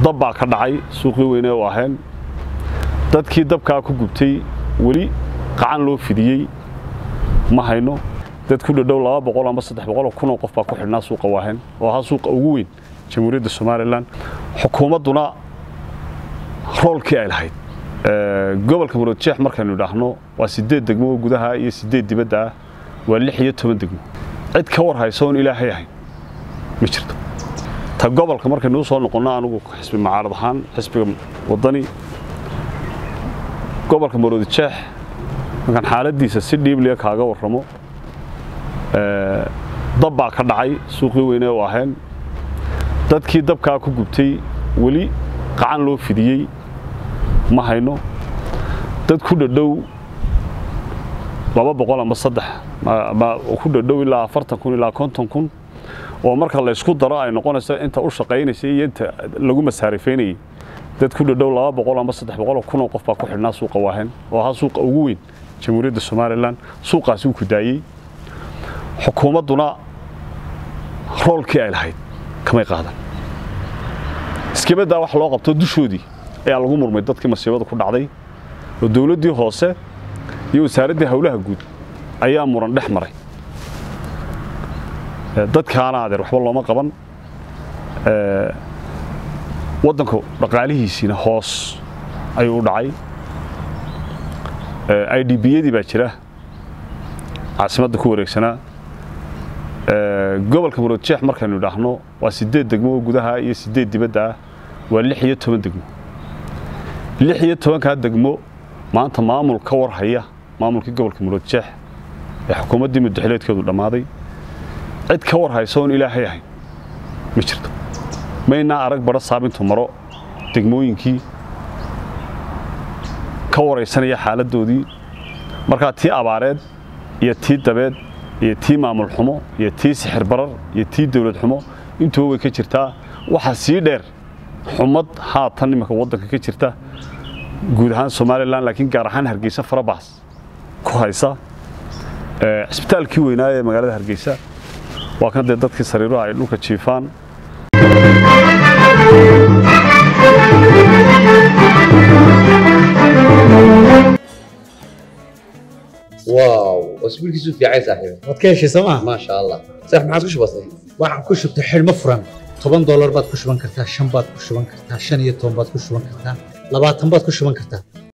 dab baa ka dhacay suuqii weyne u aheen dadkii dabkaa ku gubtay weli qacan loo fidiyey ma hayno dad ku dhadhow laba boqol ama saddex boqoloo kunoo qof baa ku xidhnaa suuqa waahen oo ahaa suuqa ugu weyn jamhuuriyadda somalilan xukuumadduna roolkii ay lahayd gobolka muradjeex markaynu idhaahno waa siddeed degmo oo gudaha iyo siddeed dibadda ah waa lix iyo toban degmo cid ka war haysa oon ilaahay ahayn ma jirto ta gobolka markaynuu soo noqonno anugu xisbi macaarad ahaan xisbiga waddani gobolka muradjeex markaan xaaladdiisa si dhiibliya kaaga warramo dab baa ka dhacay suuqii weyne u aheen dadkii dabkaa ku gubtay weli qacan loo fidiyey ma hayno dad ku dhadhow laba boqol ama saddex ku dhadhow ilaa afartan kun ilaa konton kun oo marka laysku daro ay noqonayso inta u shaqaynaysay iyo inta lagu masaarifaynayay dad ku dhadhow laba boqol ama saddex boqoloo kunoo qof baa ku xidhnaa suuqa waahen oo ahaa suuqa ugu weyn jamhuuriyadda somalilan suuqaasi uu ku daayey xukuumadduna roolkii ay lahayd kamay qaadan iskimaddaa wax loo qabto dushoodii ayaa lagu murmay dadkii masiibada ku dhacday oo dowladdii hoose iyo wasaaraddii howlaha guud ayaa muran dhex maray dadkaana adeer waxba looma qaban waddanku dhaqaalihiisiina hoos ayuu u dhacay i d biyadii baa jira caasimadda ku wareegsanaa gobolka muradjeex markaynu idhaahno waa siddeed degmo oo gudaha iyo siddeed dibadda ah waa lix iyo toban degmo lix iyo tobankaa degmo maanta maamul ka war haya maamulkii gobolka muradjeex ee xukuumaddii muddaxileedkeedu dhammaaday cid ka war haysa oon ilaahay ahayn ma jirto maynaa arag badho saabintu maro degmooyinkii ka waraysanaya xaaladdoodii markaa tii abaareed iyo tii dabeed iyo tii maamul xumo iyo tii sixir barar iyo tii dawlad xumo intuba way ka jirtaa waxaa sii dheer xumad haatan iminka waddanka ka jirta guud ahaan somalilan laakiin gaar ahaan hargeysa farabaas ku haysa cisbitaalkii weynaa ee magaalada hargeysa waa kan dee dadkii sariiruha ay dhulka jiifaan واو اسبوع كيسو في عايز صاحبي waad ka heshay sooma ما شاء الله صح ما عادش بسيط waxaan ku shubtay xidhmo furan toban doolar baad ku shuban kartaa shan baad ku shuban kartaa shan iyo toban baad ku shuban kartaa labaatan baad ku shuban kartaa